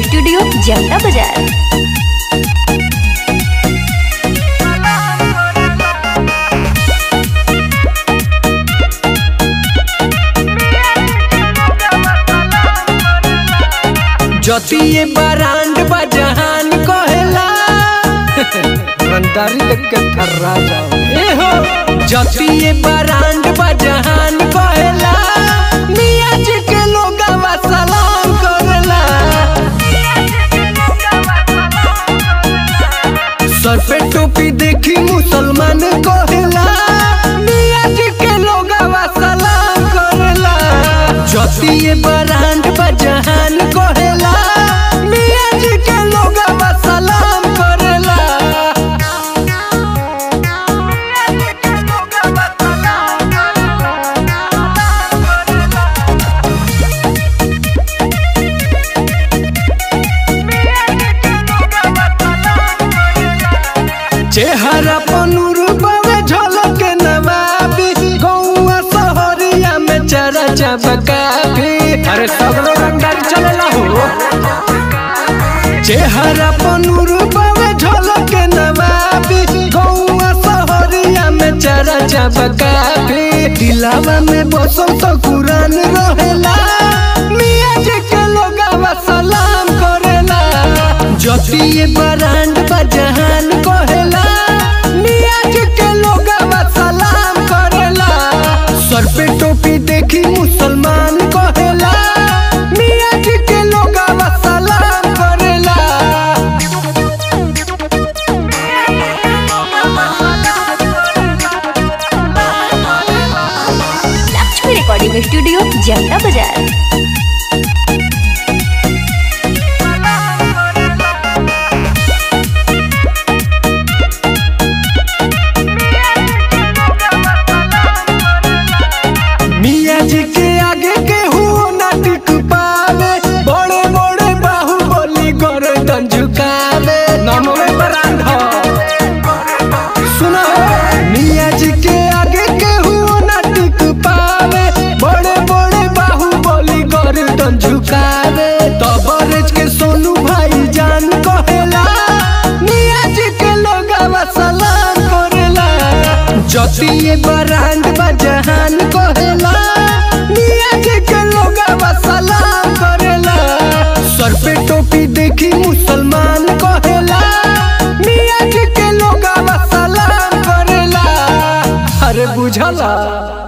studio जनता बाजार जतिये brand बजहान कहेला रंदारी देख के थर्रा जाओ ए हो जतिये बरांड बजहान कहेला मियाँ जी के लोगवा सलाम करेला सर पे टोपी देखी मुसलमान कहेला मियाँ जी के लोगवा सलाम करेला जतिये बरांड बजहान कहेला मियाँ जी के लोगवा सलाम करेला चेहरा पनुर बावे झलक नवाबी गौआ शहरिया में चरा चबकाबी अरे सगरो रंगदार चलेला हो चेहरा पनुर बावे झलक नवाबी गौआ शहरिया में चरा चबकाबी दिलावा में बसो तो कुरान रहेला मियाँ जी के लोगवा सलाम करेला जतिये बरांड बजहान कहेला मियाँ जी के लोगवा सलाम करेला सर पे टोपी देखी मुसलमान कहेला मियाँ जी के लोगवा सलाम करेला लक्ष्मी रिकॉर्डिंग स्टूडियो जनता बाजार मियाँ जी के आगे के हुओ ना टिक पावे बड़े बड़े बाहुबली गर्दन झुकावे नमवे बरांड हो सुनो मियाँ जी के आगे के हुओ ना टिक पावे बड़े बड़े बाहुबली गर्दन झुकावे तबरेज के सोनू भाई जान कहेला मियाँ जी के लोगवा सलाम करेला जतिये बरांड बजहान कहेला मियाँ जी के लोगवा सलाम करेला सर पे टोपी देखी मुसलमान कहेला मियाँ जी के लोगवा सलाम करेला अरे बुझला